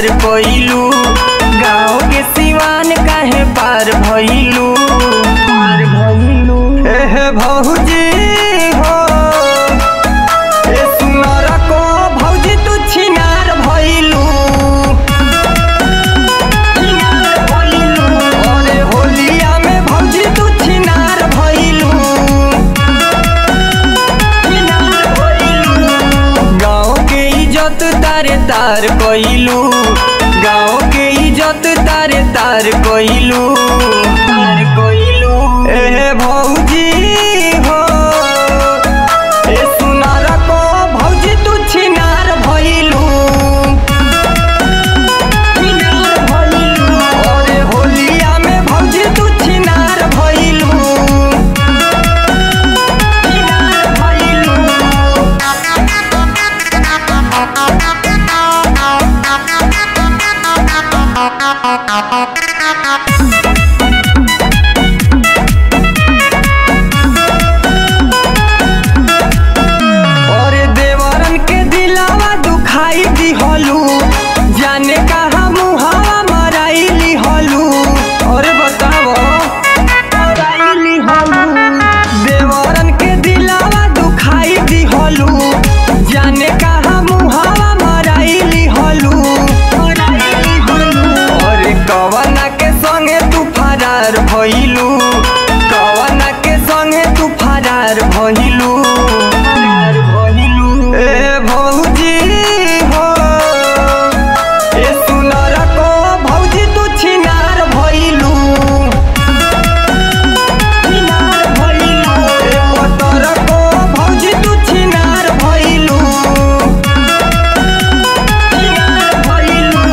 तार कोइलू गाँव के सिवान काहे पार भइलू पार भइलू एह भौजी हो ए सुनर को भौजी तू छिनार भइलू छिनार भइलू अरे होलिया में भौजी तू छिनार भइलू गाँव के इज्जत तारे तार कोइलू गाँव के इज्जत तारे तार कोइलू तार कोइलू ए भौजी हो ए सुनार को भौजी तू छिनार भइलू छिनार भइलू अरे होलिया में भौजी तू छिनार भइलू छिनार भइलू और देवरन के दिलावा दुखाई दिहलू जाने कहा मुहावा मराइली हलू और बताओ मराइली हलू देवरन के दिलावा दुखाई दिहलू जाने कहा मुहावा मराइली हलू मराइली हलू और कवना के संगे तू फरार भइलू कवना के संगे तू फरार भइलू फरार भइलू ए भौजी हो ए सुनर को भौजी तू छिनार भइलू छिनार भइलू ए पतर को भौजी तू छिनार भइलू छिनार भइलू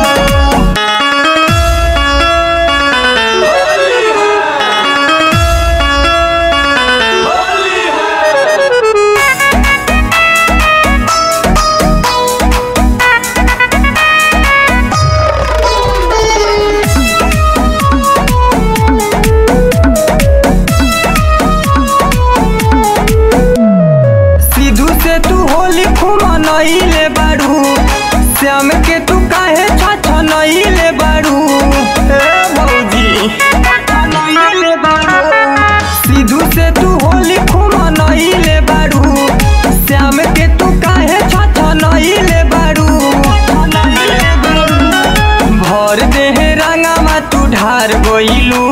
सिद्धू से तू होली खुमनइले बाड़ू श्याम के तू काहे छछनइले बाड़ू ए भौजी छछनइले बाड़ू सिद्धू से तू होली खुमनइले बाड़ू श्याम के तू काहे छछनइले बाड़ू छछनइले बाड़ू भर देह रंगामा तू ढार गइलू